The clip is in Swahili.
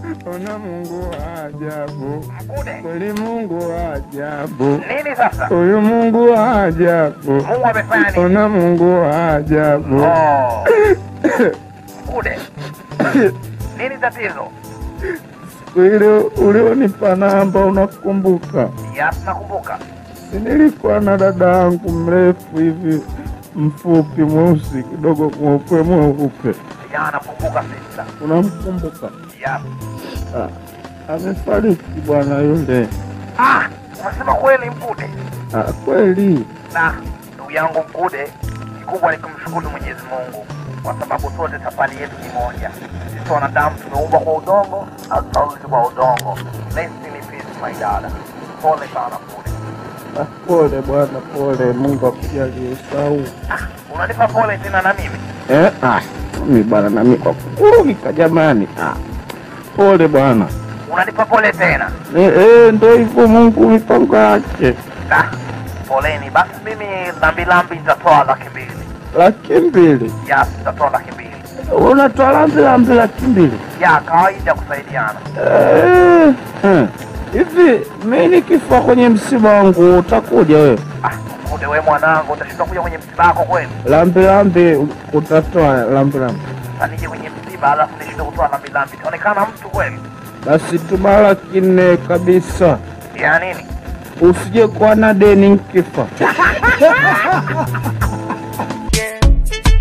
Ona Mungu wa ajabu, Mkude. kweli Mungu wa ajabu, Nini sasa? huyu Mungu wa ajabu, Mungu amefanya nini? ona Mungu wa ajabu. Oh. Mkude. Nini tatizo? Siku ile ulionipa namba, unakumbuka? Yes, nakumbuka. Si nilikuwa na dada yangu mrefu hivi mfupi mweusi kidogo mweupe mweupe, Ya, nakumbuka sister. unamkumbuka? Yes. Ah, amefariki bwana yule. Ah, unasema kweli Mkude? Ah, kweli Na ndugu yangu Mkude, kikubwa ni kumshukuru Mwenyezi Mungu kwa sababu sote safari yetu ni moja. Sisi wanadamu tumeumbwa kwa udongo, hatutarudi kwa udongo. Rest in peace my dada. Pole sana Mkude. Ah, pole bwana, pole. Mungu akujalie usahau. Ah, unanipa pole tena na mimi? Eh, ah, mimi bwana nami kwa kukurugika jamani. Ah, pole bwana. Unanipa pole tena? Eh, eh, ndo hivyo Mungu mipango yake. Ah, poleni. Basi mimi lambi lambi nitatoa laki mbili. Laki mbili Yes, nitatoa laki mbili. unatoa lambi lambi laki mbili Ya kawaida kusaidiana. Eh, eh. hivi mi nikifa kwenye msiba wangu utakuja wewe? Ah, Mkude we mwanangu, utashindwa kuja kwenye msiba wako kweli? Lambi lambi utatoa lambi lambi, Sasa nije kwenye msiba alafu nishinde kutoa lambi lambi, itaonekana mtu kweli? basi tuma laki nne kabisa, Ya nini? usije kuwa na deni nkifa.